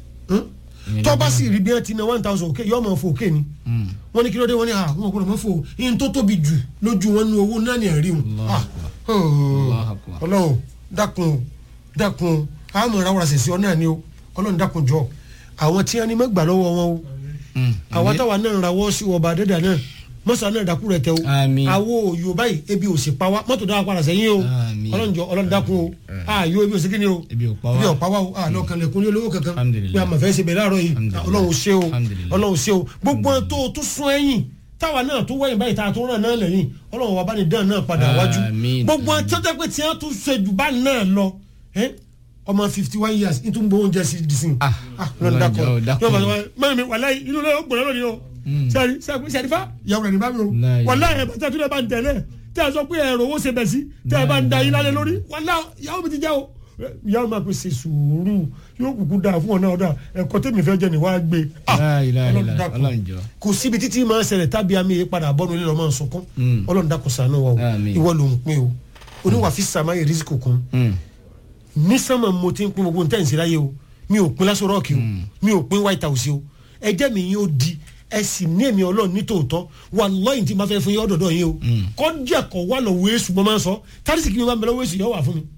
Hmm? tó bá sì rí bí wọ́n ti ná one thousand òkè yọ́ọ́ máa fò òkè ni wọ́n ní kí ló dé wọ́n ní ah wọn kò lè mọ́ fò yín tó tóbi jù lójú wọn nu owó náà ní ẹ̀rí wọn Allahu Ah, Akbar. oh, Allahu Akbar. ọlọ́run dákun o, dákun o, àmọ́ ìrawọ́ra ṣèṣe ọ náà ni o ọlọ́run dákun jọ àwọn tí wọ́n ní mẹ́gbà lọ́wọ́ wọn o Mm. àwọn táwa náà ń rawọ́ sí ọba àdẹ́dà náà mọ́sá náà dákú rẹ̀ tẹ o Àmín. àwo òyò báyìí ebi ò sì pa wá mọ́tò dáwà padà sẹ́yìn o Àmín. ọlọ́run jọ ọlọ́run dákun o àyò ebi ò sí kí ni o Ebi ò pa wá. ebi ò pa wá o àlọ́ kan lẹ́kùn ní olówó kankan Alhamdulillah. pé a máa fẹ́ ṣe bẹ̀ láàárọ̀ yìí Alhamdulillah. ọlọ́run ṣe o Alhamdulillah. ọlọ́run ṣe o gbogbo ẹ̀ tó o tún sún ẹ̀yìn táwa náà tó wẹ̀yìn báyìí tá a tó ràn náà lẹ́yìn ọlọ́run wa bá ní dán náà padà wájú Àmín. gbogbo ẹ̀ tó jẹ́ pé tí wọ́n tún ṣe jù bá náà lọ ẹ́ ọmọ fifty one years ní tún gbowó oúnjẹ sí disin Ah, ọlọ́run dákun Ọlọ́run jọ̀ọ́, dákun. yóò bá sọ mẹ́rin mi wàláyé inú lẹ́yìn ó gbọ́dọ̀ lónìí o sẹ́ni sẹ́nifa ìyàwó rẹ̀ ní bá mi o Láyé. wàláyé ẹ̀ bá tẹ́ tún lẹ́ bá ń tẹ̀lé tẹ́ ẹ sọ pé ẹ̀rọ owó ṣe bẹ̀ sí tẹ́ ẹ bá ń da yín lálẹ́ lórí wàláyé ìyàwó mi ti jẹ́ o ìyàwó máa pe ṣe sùúrù yóò kúkú dáa fún ọ náà ọ̀dà ẹ̀kọ́ tẹ̀mí fẹ́ jẹ́ ni wàá gbé Ah, La ilaha Ọlọ́run illallah. dákun. Ọlọ́run jọ̀ọ́. kò síbi títí máa ń ṣẹlẹ̀ tábí àmì yìí padà bọ́nu ilé lọ́mọ sọkún Mm. ọlọ́run dákun ṣàánú wa o Àmín. ìwọ ló ń pín o oníwà fi sàmáyé rísíkò kún Mm. ní sánmà mo ti ń pín gbogbo ntẹ́ǹsì láyé o mi ò pín lásán rọ́ọ̀kì o mi ò pín white house o ẹjẹ́ mi yín ó di ẹ sì ní èmi ọlọ́run ní tòótọ́ wà lọ́yìn tí ma fẹ́ fún yín ọ̀dọ̀dọ̀ yín o kọjá kọ̀ wà lọ́wọ́ èṣù mo máa ń sọ tárísì kí mi máa ń bẹ lọ́wọ́ èṣù yóò wà fún mi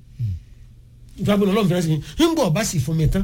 ìfẹ́ gbọ́dọ̀ ọlọ́run fẹ́rẹ́ sí mi ń bọ̀ bá sì fún mi tán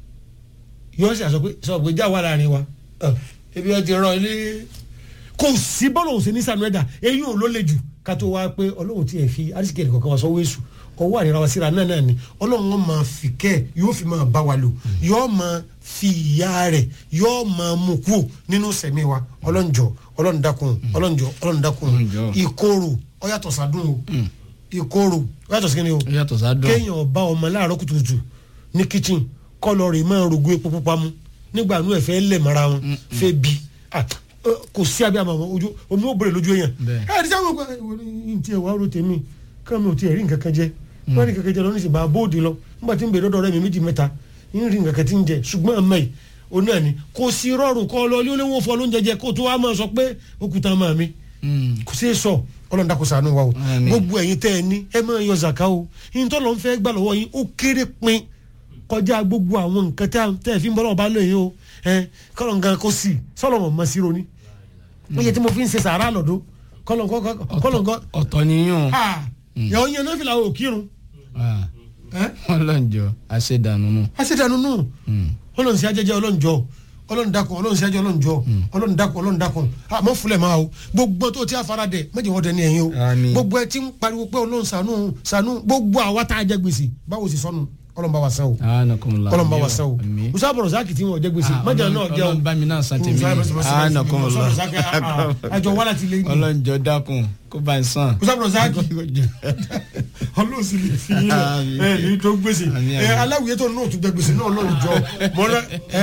yóò sì àsọ pé sọ pé já wà láàrin wa Ẹ, ebi ẹ ti rán ilé kò sí bọ́ọ̀lù òsè ní sànú ẹ̀dá eyín ò ló le jù ká tó wá pé ọlọ́run ti ẹ̀ fi arísìkè ẹ̀dẹ̀ kọ̀ọ̀kan wá sọ wéṣù ọwọ́ àríra wa síra náà náà ni ọlọ́run wọn máa fi kẹ́ ẹ̀ yóò fi máa bá wa lò yóò máa fi ìyá rẹ̀ yóò máa mú kú nínú sẹ̀mí wa ọlọ́njọ́ ọlọ́run dákun ọlọ́njọ́ ọlọ́run dákun Ọlọ́njọ́. ìkorò ó yàtọ̀ sádùn o ìkorò ó yàtọ̀ sí kíni o Ó yàtọ̀ sádùn. kéèyàn bá ọmọ láàárọ̀ kùtùkùtù ní kitchen kọ́lọ̀ rẹ̀ máa rògbò epo pupa mu nígbà nú ẹ̀fẹ́ lẹ̀ mọ́ra wọn fẹ́ bi Ah, eh, kò sí abẹ́ àmọ́ àwọn ojú omi ó bèrè lójú èèyàn Bẹ́ẹ̀. ẹ̀ ẹ̀ dísà wọn kọ́ ẹ̀ ǹtí ẹ̀ wá ro tèmi kámi ò tiẹ̀ rí nǹkan kan jẹ wọ́n rí nǹkan kan jẹ lọ ní ìsìnbà bóòdì lọ nígbà tí ń bèrè dọ́dọ̀ rẹ̀ mi méjì mẹ́ta ń rí nǹkan kan tí ń jẹ ṣùgbọ́n àmọ́ yìí ó náà ni kò sí rọrùn kọ́ lọ ilé olówó fọ́ lóúnjẹ jẹ kó tó wá máa sọ pé òkúta máa mi Mm. kò sí sọ ọlọ́run dákun ṣàánú wa o Àmín. gbogbo ẹ̀yin tẹ́ ẹ ní ẹ máa yọ zaka o yín tọ́lọ́ ń fẹ́ gbà lọ́wọ́ yín ó kéré pin kọjá gbogbo àwọn nǹkan tẹ́ tẹ́ ẹ fi ń bọ́ lọ́wọ́ bá lóye o ẹ kọ́lọ̀ nǹkan kó sì sọ́lọ́ wọn mọ̀ sí ronú wọ́n yẹ tí mo fi ń ṣe sàárà lọ́dún kọ́lọ́nkọ́ kọ́lọ́nkọ́ ọ̀tọ̀ niyún yàwó yẹn náà fi làwọn òkírun ọlọ́njọ́ àṣedànù nù. àṣedànù nù ọlọ́run sí ajẹ́jẹ́ ọlọ́njọ́ ọlọ́run dákun ọlọ́run sí ajẹ́ ọlọ́njọ́ ọlọ́run dákun ọlọ́run dákun àmọ́ fúlẹ̀ máa o gbogbo tó ti àfara dẹ̀ méjì wọ́n dẹ̀ ní ẹ̀yìn o Àmín. gbogbo ẹ ti ń pariwo pé ọlọ́run ṣàánú ṣàánú gbogbo àwa tá a jẹ gbèsè báwo sì sọnù ọlọ́run bá wa san o anakumula ọlọ́run bá wa san o àmín. musa bọ̀rọ̀ sáà kìtì wọn jẹ gbèsè májà náà jẹ o ọlọ́run bá mi náà san tèmi anakumula àjọ wàhálà ti lé ní ọlọ́njọ́ dákun kó bá ń sàn. musa bọ̀rọ̀ sáà kìtì ọlọ́run sì lè fi yín Àmín. ẹ ní tó gbèsè Àmín, ẹ àmín. aláwìyé tó náà tún jẹ gbèsè náà ọlọ́run jọ mọ́lá ẹ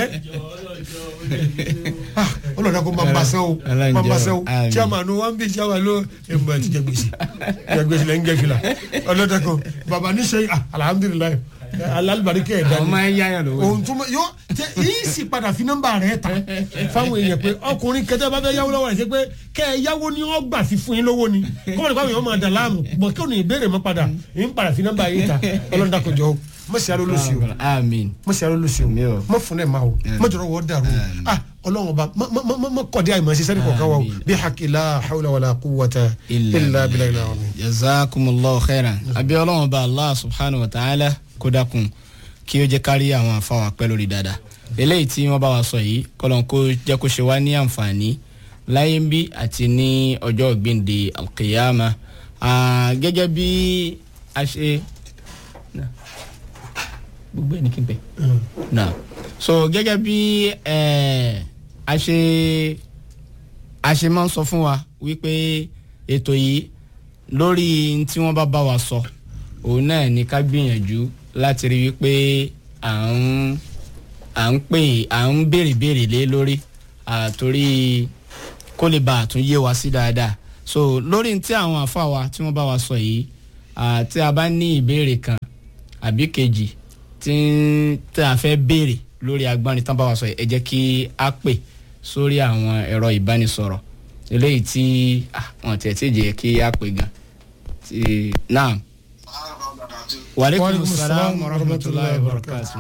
Ah, ọlọ́run dàkú máa ń bá sẹ́ o Ọlọ́run máa ń bá sẹ́ o jọ, àmín. chairman wa ń bí chairman ló ẹ mọ̀ ẹ ti jẹ gbèsè jẹ gbèsè lẹ́yìn jẹ fìlà ọlọ́run dàkú bàbá níṣẹ́ ah, alhamdulilayi alalibarikẹ́ ẹ̀ dání ọmọ ẹ yáyà lówó. ohun tó mọ yọ tẹ yìí sì padà fi nọ́mbà rẹ ta fáwọn èèyàn pé ọkùnrin kẹtẹ bá fẹ́ yáwó lọ́wọ́ rẹ ṣe pé kẹ ẹ yáwó ni wọn gbà fi fún yín lówó ni kọ́mọ̀ nípa àwọn èèyàn máa dà láàmú bọ̀ kí òní ìbéèrè mọ́ padà yìí ń padà fi nọ́mbà yìí ta ọlọ́dà kò jọ o mọ̀ sí aró lóṣù o àmín. mọ̀ sí aró lóṣù Mi o ò. mọ̀ fún ẹ̀ máa o mọ̀ jọ̀rọ̀ wọ́ dàrú o ah ọlọ́run ọba mọ̀ kọ́dí àyè sísẹ́ ní kọ̀ọ̀kan wa o Àmín. bí hakila hawla wala quwwata illa billahi al-azim. jazakumullahu khairan abi ọlọ́run bá allah subhanahu wa ta'ala kó dákun kí ó jẹ́ kárí àwọn àfáwà pẹ́ lórí dáadáa eléyìí tí wọ́n bá wa sọ yìí kọ́lọ́n kó jẹ́ kó ṣe wá ní àǹfààní láyé ń bí àti ní ọjọ́ ìgbìndé alqiyama Ah, gẹ́gẹ́ bí a ṣe Nah. gbogbo ẹni kí n pẹ́ náà so gẹ́gẹ́ bí eh, a ṣe a ṣe máa ń sọ fún wa wípé ètò yìí lórí tí wọ́n bá bá wa sọ òun náà ní ká gbìyànjú láti rí wípé à ń à ń pè à ń béèrè béèrè lé lórí àtòrí kó lè bá àtún yé wa sí dáadáa so lórí tí àwọn àfa wa tí wọ́n bá wa sọ yìí ah, tí a bá ní ìbéèrè kan àbí kejì tí tí a fẹ́ béèrè lórí agbọ́nrin tán bá wa sọ yìí ẹ jẹ́ kí a pè sórí àwọn ẹ̀rọ ìbánisọ̀rọ̀ eléyìí tí ah, wọn tiẹ̀ tí jẹ́ kí a pè gan ti naam waaleykum Waalaikum salaam salaam wa rahmatulahi wa barakatu.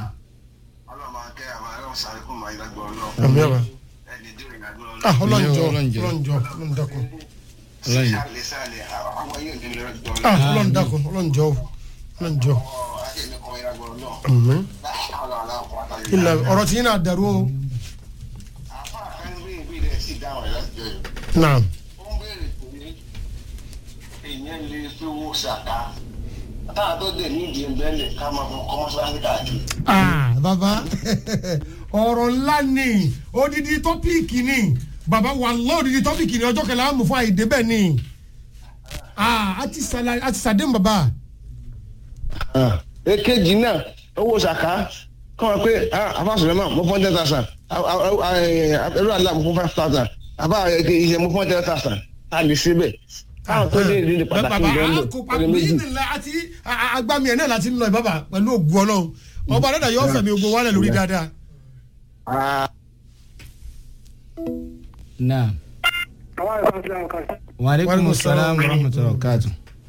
àmì àbá ah ọlọ́run jọ Ọlọ́run jọ. ọlọ́run jọ ọlọ́run dákun ọlọ́yin ah ọlọ́run dákun ọlọ́run jọ ọlọ́run jọ. Àmín. ilà ọ̀rọ̀ tí yín náà dàrú o. naam táà tó dé nídìí ẹgbẹ́lẹ̀ ká máa fún kọ́mọ́síláṣí káàkiri. ah baba ọ̀rọ̀ ńlá ni odidi tọ́píìkì ni baba wàllọ́ odidi tọ́píìkì ni ọjọ́ kẹlẹ́ àmú fún àìdè bẹ́ẹ̀ ni ah a ti sàlà a ti sàdéhùn baba. èkejì náà owó ṣàká kọ́ wọn pé àfàṣọ̀rọ̀ náà mo fún ten thousand ẹrú àlá mo fún five thousand àbá iṣẹ́ mo fún ten thousand a lè ṣe bẹ́ẹ̀ káwọn tó dé ìdílé pàtàkì baba ìjọ ń lò a kò pa ọdún méjì. bíi nílá àti agbami ẹ̀ náà láti ń lọ ẹ̀ baba pẹ̀lú ògùn ọlọ́run ọba dada yóò fẹ̀mí ogun wálẹ̀ lórí dáadáa. Ah, naam waaleykum salaam wa rahmatulahi wa barakatu.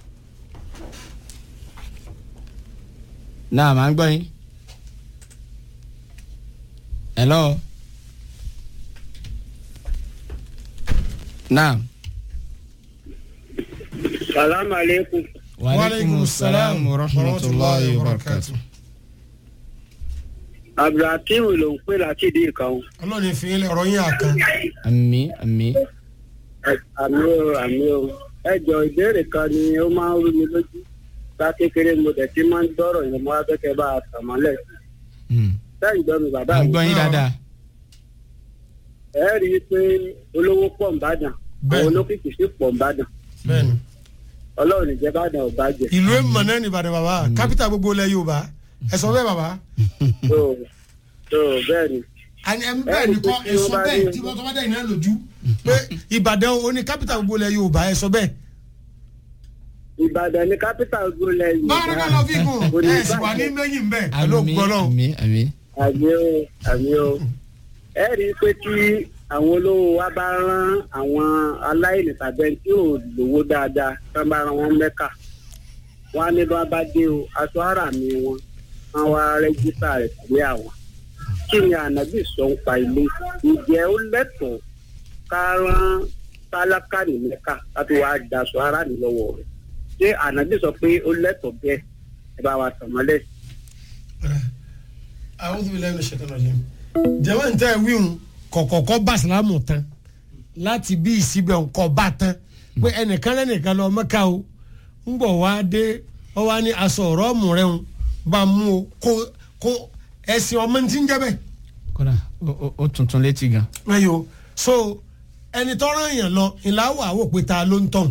naam à ń gbọ́ yín. hello. naam. salamu aleykum waaleykum salaam wa rahmatulahi wa barakatu. abdulhakeem ló ń pè láti ìdí ìkan ọlọ́run ìfìyín lẹ̀ ọ̀rọ̀ yín àkàn. ami ami. àmì o àmì o ẹjọ ìbéèrè kan ni ó máa ń rú mi lójú bá kékeré mo dẹ̀ ti máa ń dọ́rọ̀ yẹn mo wá kẹ́kẹ́ bá a tàn mọ́lẹ̀ Hmm. sẹ́yìn gbọ́ mi bàbá à ń mi gbọ́ yín dáadáa. ẹ rí i pé olówó pọ̀ ń bàdàn Bẹ́ẹ̀. àwọn olókìkí sì pọ̀ ń bàdàn bẹ́ẹ̀ni ọlọ́run ìjẹ́ bàdàn ò bàjẹ́ ìlú èèmọ̀ náà ní ìbàdàn baba kápítà gbogbo ilẹ̀ yorùbá ẹ sọ bẹ́ẹ̀ baba. tó tó bẹ́ẹ̀ ni àní ẹ bẹ́ẹ̀ ni kọ́ ẹ sọ bẹ́ẹ̀ tí wọ́n tọ́ bá dẹ̀ iná lójú pé ìbàdàn o ní kápítà gbogbo ilẹ̀ yorùbá ẹ sọ bẹ́ẹ̀. ìbàdàn ní kápítà gbólẹ̀ yìí báwo ká lọ fi kún ẹ sì wà ní mẹ́yìn bẹ́ẹ̀ pẹ̀lú ami ògbọ́lọ́ ami ami. àmì o àmì o ẹ rí i pé tí àwọn olówó wa bá rán àwọn aláìní tàbí ẹni tí ò lówó dáadáa tí wọn bá rán wọn mẹ́kà wọn á ní bí wọn bá dé o aṣọ ara mi wọn wọn wá rẹ́jísítà rẹ̀ sílé àwọn kí ni ànábì sọ ń pa ilé ǹjẹ́ ó lẹ́tọ̀ọ́ ká rán tálákà ní mẹ́ka láti wá daṣọ ara ní lọ́wọ́ rẹ̀ ṣé ànábì sọ pé ó lẹ́tọ̀ọ́ bẹ́ẹ̀ ẹ bá wa tàn mọ́lẹ̀. a'udhu billahi minash shaitanir rajim. jẹ́wọ́n ní tẹ́ ẹ wíhun kọ̀kọ̀kọ́ bá sàlámù tán láti bí ìsíbẹ̀ ńkọ́ bá tán pé ẹnìkan lẹ́nìkan lọ mẹ́ka o ń bọ̀ wá dé ọ wá ní aṣọ ọ̀rọ̀ ọ̀mù rẹ̀ ń bá mú o kó kó ẹ̀sìn ọmọ ní ti ń jẹ́ bẹ́ẹ̀. kódà ó- ó- ó tuntun létí gan. ayo so ẹni tọ́rọ èèyàn lọ ìlàwọ̀ àwò pé ta ló ń tàn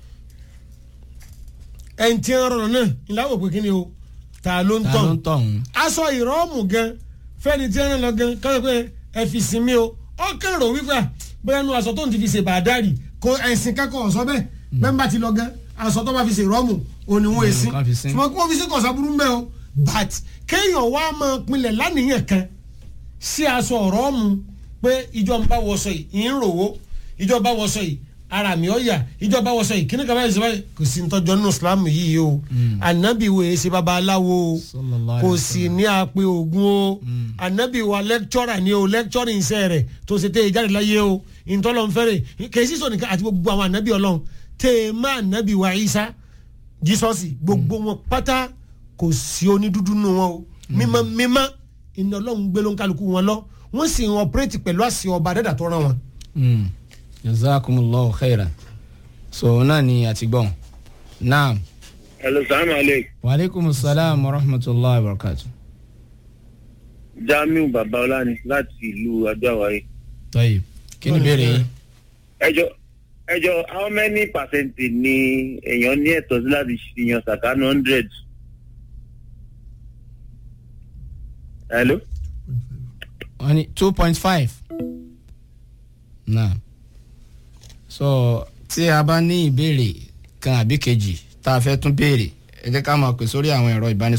ẹni tí ń rọrùn náà ìlàwọ̀ pé kí ni o ta ló ń ta ló tàn ń tọ̀ ọ̀hún. aṣọ ìrọ́ọ̀mù gan fẹ́ni tí ń rán lọ gan kọ́ pé ẹ fi sinmi o ó kérò wípé à, bóyá nu aṣọ tó ń ti fi ṣe bàdárì kó ẹ̀sìn kẹ́kọ̀ọ́ ọ̀sọ́ bẹ́ẹ̀ bẹ́ẹ̀ bá ti lọ gan aṣọ tó bá fi ṣe ìrọ́ọ̀mù òní wọn èsì kan fi sin. ṣùgbọ́n kí wọ́n fi sí kọ̀ọ̀sọ́ burú mbẹ́ o but kéèyàn wá máa pinlẹ̀ lánìyàn kan sí aṣọ ọ̀rọ̀ mu pé ìjọ ń bá wọṣọ yìí ń rò ó ìjọ bá wọṣọ yìí ara mi ọ̀ yà ìjọ bá wọṣọ yìí kíní kan báyìí sọ́wọ́ kò sí ntọ́jọ́ nínú Islam yìí o ànábì wo èsì babaláwo o Sallallahu kò alaihi sì ní àpè ògùn o ànábì wa lẹ́kítọ́rà ni o lẹ́kítọ́rì iṣẹ́ rẹ̀ tó ṣe tẹ́ ẹ jáde láyé o ìtọ́lọ́ nfẹ́rẹ̀ kèsì sọ nìkan àti gbogbo àwọn ànábì ọlọ́run tẹ́ ẹ má ànábì wa Ìsá jísọ́sì gbogbo wọn pátá kò sí onídúdú nù wọn o mímọ́ mímọ́ iná ọlọ́run gbé ló ń kálukú wọn lọ wọ́n sì ń ọpẹ́rẹ́tì pẹ̀lú àṣẹ ọba dẹ́dà tó rán wọn. Mm. jazakumullahu khairan so náà ni àti gbọ́n naam hello salaam aleykum waaleykum salaam wa rahmatulahi wa barakatu. jamiu babaola ni láti ìlú adó-àwáyé. tọ́yì kí ni ìbéèrè yín. ẹjọ ẹjọ how many percent ni èèyàn ní ẹ̀tọ́ sí láti yan sàkánù hundred. hello. wọ́n ní two point five. naam so tí a bá ní ìbéèrè kan àbí kejì tá a fẹ́ tún béèrè ẹ jẹ́ ká máa pè sórí àwọn ẹ̀rọ ìbánisọ̀rọ̀.